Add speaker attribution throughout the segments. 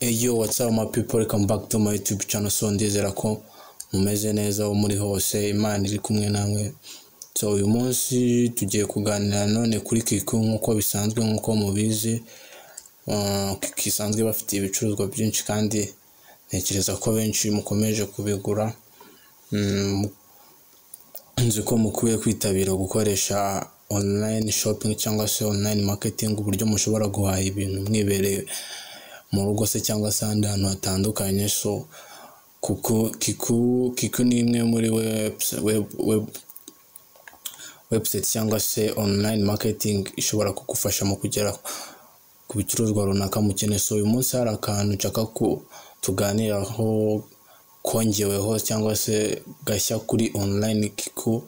Speaker 1: Eyo watsapu ma pipo rekamu baki tu mayi yutubu cano so ndizera ko mumeze neza aho muri hose imana iri kumwe namwe so uyu munsi tugiye kuganira none kuri kiku nk'uko bisanzwe nk'uko mubizi uh, Kiku isanzwe bafite ibicuruzwa byinshi kandi ntekereza ko benshi mukomeje kubigura Mm, nzi ko mukwiye kwitabira gukoresha online shopping cyangwa se online marketing uburyo mushobora guhaha ibintu mwibereye mu rugo se cyangwa se ahandi hantu hatandukanye so kuko kiku kiku ni imwe muri webs- web, web, website cyangwa se online marketing ishobora kugufasha mu kugera ku bicuruzwa runaka mukeneye so uyu munsi hari akantu nshaka ko tuganiraho kongeweho cyangwa se gashya kuri online kiku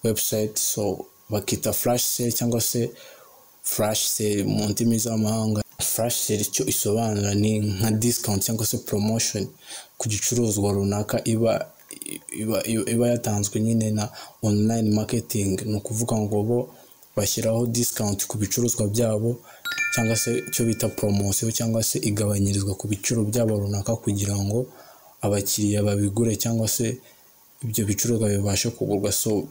Speaker 1: website so bakita flash sale cyangwa se flash sale mu ndimi z'amahanga flash sale icyo isobanura ni nka discount cyangwa se promotion ku gicuruzwa runaka iba iba, iba, iba yatanzwe nyine na online marketing ni ukuvuga ngo bo bashyiraho discount ku bicuruzwa byabo cyangwa se icyo bita poromosiyo cyangwa se igabanyirizwa ku biciro byabo runaka kugira ngo abakiriya babigure cyangwa se ibyo bicuruzwa bibashe kugurwa so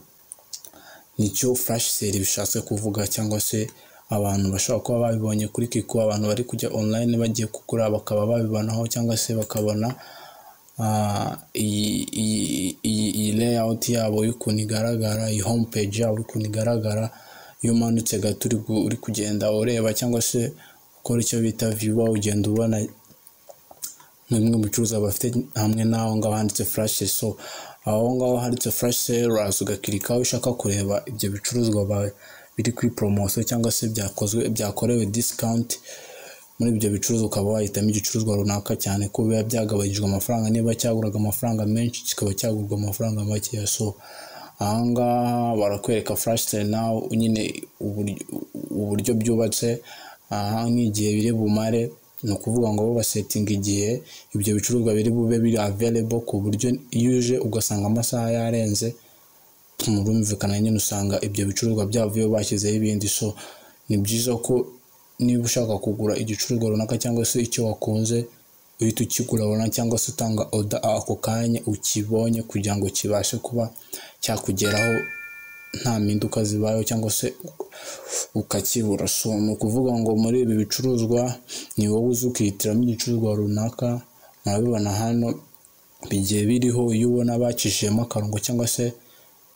Speaker 1: nicyo flash sale bishatse kuvuga cyangwa se abantu bashobora kuba babibonye kuri kiku abantu bari kujya online bagiye kugura bakaba babibonaho cyangwa se bakabona ah, iyi iyi- iyi iyi layout yabo y'ukuntu igaragara iyi home page yabo y'ukuntu igaragara iyo umanutse gato uri gu- uri kugenda ureba cyangwa se ukora icyo bita viewer ugenda ubona bimwe mu bicuruzwa bafite hamwe n'aho ngaho handitse flash sale. so aho ngaho handitse flash sale uraza ugakirika aho ushaka kureba ibyo bicuruzwa ba- biri kuri poromosiyo cyangwa se byakozwe byakorewe discount muri ibyo bicuruzwa ukaba wahitamo igicuruzwa runaka cyane ko biba byagabanyijwe amafaranga niba cyaguraga amafaranga menshi kikaba cyagurwa amafaranga makeya so ahangaha barakwereka flash sale nawe nyine uburyo uburyo byubatse aha nk'igihe biri bumare ni ukuvuga ngo bo basetinga igihe ibyo bicuruzwa biri bube biri available ku buryo iyo uje ugasanga amasaha yarenze murumvikana nyine usanga ibyo bicuruzwa byavuyeho bashyizeho ibindi so ni byiza ko niba ushaka kugura igicuruzwa runaka cyangwa se icyo wakunze uhita ukigura runaka cyangwa se utanga oda ako kanya ukibonye kugira ngo kibashe kuba cyakugeraho nta mpinduka zibayeho cyangwa se ukakibura so ni ukuvuga ngo muri ibi bicuruzwa ni wowe uzi ukihitiramo igicuruzwa runaka murabibona hano bigiye biriho iyo ubona bacishijemo akarongo cyangwa se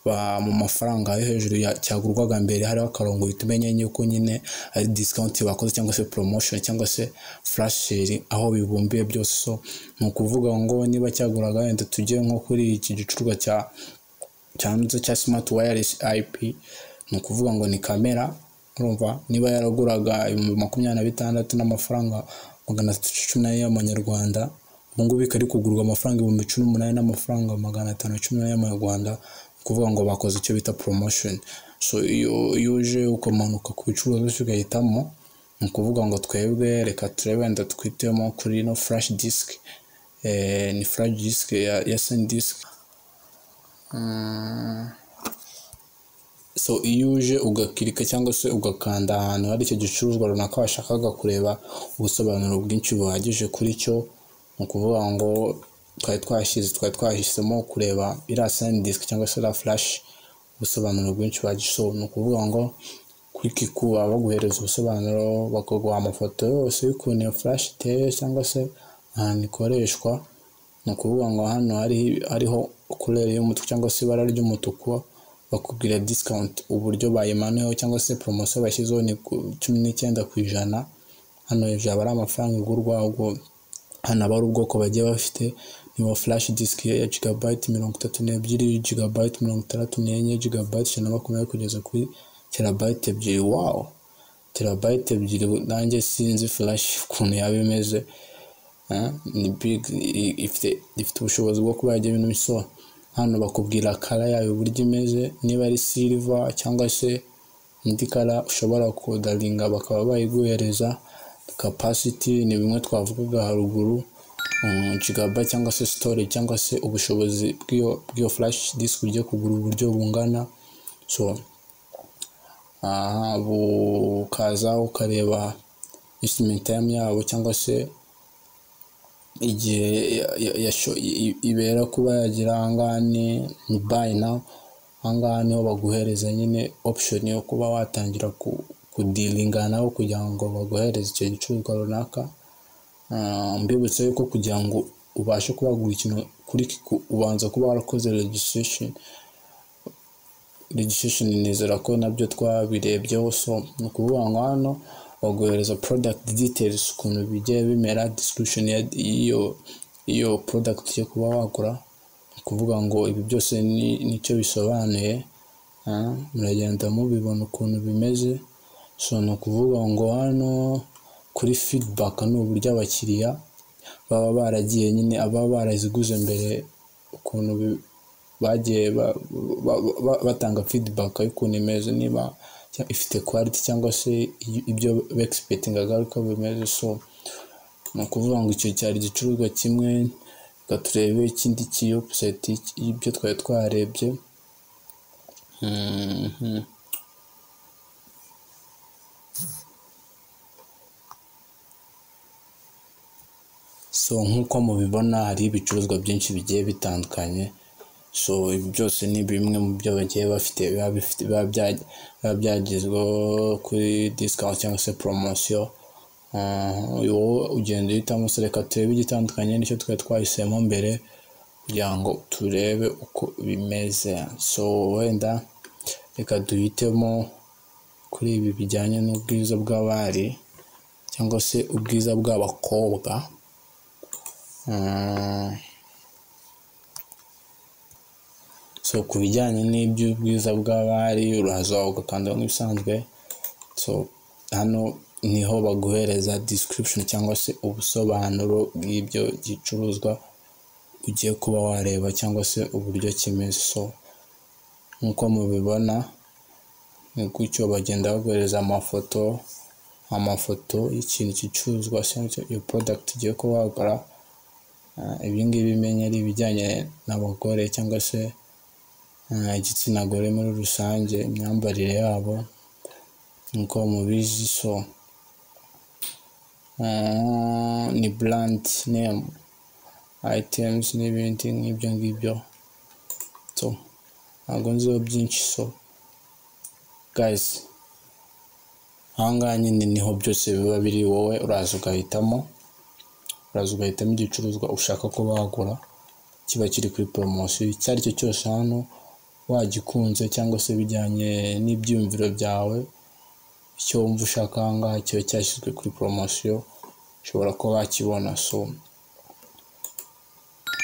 Speaker 1: ba- mu mafaranga yo hejuru ya- cyagurwaga mbere hariho akarongo uhita umenya yuko nyine ari discount bakoze cyangwa se promotion cyangwa se flash sale aho bibumbiye byose so ni ukuvuga ngo niba cyaguraga wenda tujye nko kuri iki gicuruzwa cya cyanditse cya smart wireless ip ni ukuvuga ngo ni kamera urumva niba yaraguraga ibihumbi makumyabiri na bitandatu n'amafaranga magana atatu cumi n'ane y'amanyarwanda ubu ngubu ikaba iri kugurwa amafaranga ibihumbi cumi n'umunani n'amafaranga magana atanu na cumi n'ane y'amanyarwanda ni ukuvuga ngo bakoze icyo bita promotion so iyo iyo uje ukamanuka ku bicuruzwa byose ugahitamo ni ukuvuga ngo twebwe reka turebe wenda twitemo kuri ino flash disk eh, ni flash disk ya, ya sandisk so iyo uje ugakirika cyangwa se ugakanda ahantu hari icyo gicuruzwa runaka washakaga kureba ubusobanuro bwinshi buhagije kuri cyo ni ukuvuga ngo twari twashyize twari twahisemo kureba iriya sandisk cyangwa se iriya flash ubusobanuro bwinshi buhagije so ni ukuvuga ngo kuri kiku baba baguhereza ubusobanuro bakaguha amafoto yose y'ukuntu iyo flash iteye cyangwa se ahantu ikoreshwa ni ukuvuga ngo hano hari hariho kurere y'umutuku cyangwa se ibara ry'umutuku bakubwira discount uburyo bayimanuyeho cyangwa se poromosiyo bashyizeho ni ku cumi n'icyenda ku ijana hano hejuru aba ari amafaranga igurwa ahubwo hano aba ari ubwoko bagiye bafite niba flash disk ya gigabyte mirongo itatu n'ebyiri gigabyte mirongo itandatu n'enye gigabyte ijana na makumyabiri kugeza kuri terabyte ebyiri wawu terabyte ebyiri nanjye sinzi flash ukuntu yaba imeze Eh, ni big i- ifite ifite ubushobozi bwo kuba yajya ibintu bisoba hano bakubwira kara yayo uburyo imeze niba ari silver cyangwa se indi kara ushobora kodaringa bakaba bayiguhereza capacity ni bimwe twavugaga haruguru um, gigaba cyangwa se storage cyangwa se ubushobozi bw'iyo bw'iyo flash disk ugiye kugura uburyo bungana so aha bukaza ukareba instrument time yabo cyangwa se igihe ya- ya- yasho- i- i- ibera kuba yagira ahangaha ni ni bayi nawu ahangaha niho baguhereza nyine opushoni yo kuba watangira ku- kudilinga nabo kugira ngo baguhereze icyo gicuruzwa runaka Ah, mbibutsa yuko kugira ngo ubashe kuba wagura ikintu kuri Kiku ubanza kuba warakoze registration registration nizera ko nabyo twabirebyeho so ni ukuvuga ngo hano baguhereza product details ukuntu bigiye bimera description ya- y'iyo iyo product yo kuba wagura ni ukuvuga ngo ibi byose ni- nicyo bisobanuye Ah, muragenda mubibona ukuntu bimeze so ni ukuvuga ngo hano kuri feedback ni uburyo abakiriya baba baragiye nyine ababa baraziguze mbere ukuntu bi- bagiye ba- ba- ba- batanga feedback y'ukuntu imeze niba cya- ifite quality cyangwa se i- ibyo bexipetingaga ari uko bimeze so ni ukuvuga ngo icyo cyari igicuruzwa kimwe reka turebe ikindi kiyopuseti y'ibyo twari twarebye Mhm. so nk'uko mubibona hari ibicuruzwa byinshi bigiye bitandukanye so ibi byose ni bimwe mu byo bagiye bafite biba bifite- biba bya- biba byagezweho kuri discount cyangwa se poromosiyo wowe ugenda uhitamo se reka turebe igitandukanye nicyo twari twahisemo mbere kugira ngo turebe uko bimeze so wenda reka duhitemo kuri ibi bijyanye n'ubwiza bw'abari cyangwa se ubwiza bw'abakobwa Mm. so ku bijyanye n'iby'ubwiza bw'abari uraza ugakanda nk'ibisanzwe so hano niho baguhereza description cyangwa se ubusobanuro bw'ibyo gicuruzwa ugiye kuba wareba cyangwa se uburyo kimeze so nk'uko mubibona ni gutyo bagenda baguhereza amafoto amafoto y'ikintu gicuruzwa cyangwa se iyo product ugiye kuba wagura Ah, ibi ngibi menya ari ibijyanye n'abagore cyangwa se ah, igitsina gore muri rusange imyambarire yabo nk'uko mubizi so ah, ni brand name items n'ibindi nk'ibyo ngibyo so ntabwo nziho byinshi so guys ahangaha nyine niho byose biba biri wowe uraza ugahitamo uraza ugahitamo igicuruzwa ushaka ko wagura kiba kiri kuri poromosiyo icyo ari cyo cyose hano wagikunze cyangwa se bijyanye n'ibyiyumviro byawe icyo wumva ushaka ahangaha kiba cyashyizwe kuri poromosiyo ushobora kuba wakibona so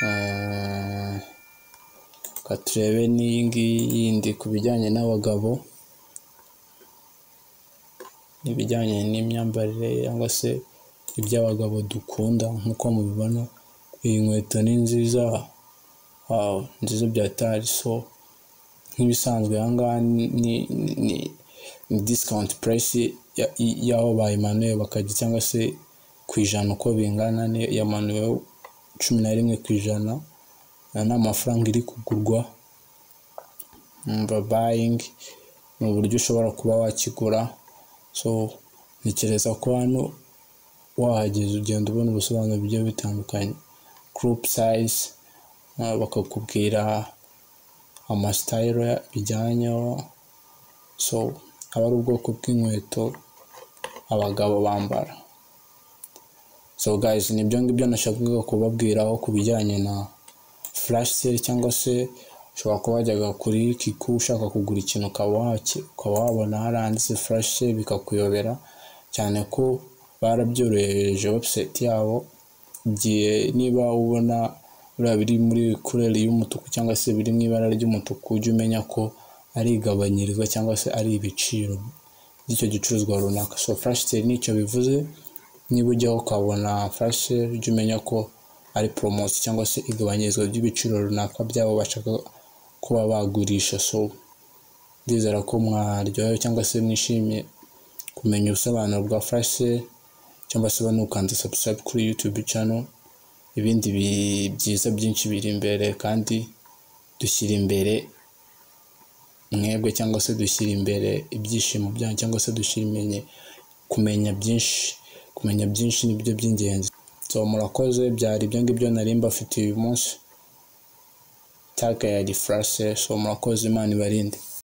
Speaker 1: eh, reka turebe n'iyi ngiyi yindi ku bijyanye n'abagabo n'ibijyanye n'imyambarire cyangwa se iby'abagabo dukunda nk'uko mubibona iyi nkweto ni nziza waw nziza bya tari so nk'ibisanzwe ahangaha ni ni- ni- ni discount price ya- i- y'aho bayimanuye bakajya cyangwa se ku ijana uko bingana ni- yamanuwe cumi na rimwe ku ijana aya ni amafaranga iri kugurwa mba bayingi ni uburyo ushobora kuba wakigura so ntekereza ko hano wahageze ugenda ubona ubusobanuro bugiye bitandukanye group size ah, bakakubwira amasitayiro ya- bijyanyeho so aba ari ubwoko bw'inkweto abagabo bambara so guys nibyo ngibyo nashakaga kubabwiraho ku bijyanye na flash sale cyangwa se ushobora kuba wajyaga kuri kiku ushaka kugura ikintu ukaba waki- ukaba wabona haranditse flash sale bikakuyobera cyane ko barabyorohereje website yabo igihe niba ubona biriya biri muri kureri y'umutuku cyangwa se biri mu ibara ry'umutuku ujye umenya ko ari igabanyirizwa cyangwa se ari ibiciro by'icyo gicuruzwa runaka so flash sale nicyo bivuze niba ujyaho ukabona flash sale ujye umenya ko ari poromosiyo cyangwa se igabanyirizwa ry'ibiciro runaka byabo bashaka kuba bagurisha so ndizera ko mwaryohewe cyangwa se mwishimiye kumenya ubusobanuro bwa flash sale cyangwa se banukanze subscribe kuri youtube channel ibindi bi- byiza byinshi biri imbere kandi dushyira imbere mwebwe cyangwa se dushyira imbere ibyishimo byanyu cyangwa se dushyira imenye kumenya byinshi kumenya byinshi nibyo by'ingenzi so murakoze byari ibyo ngibyo nari mbafitiye uyu munsi taka ya diferase so murakoze imana ibarinde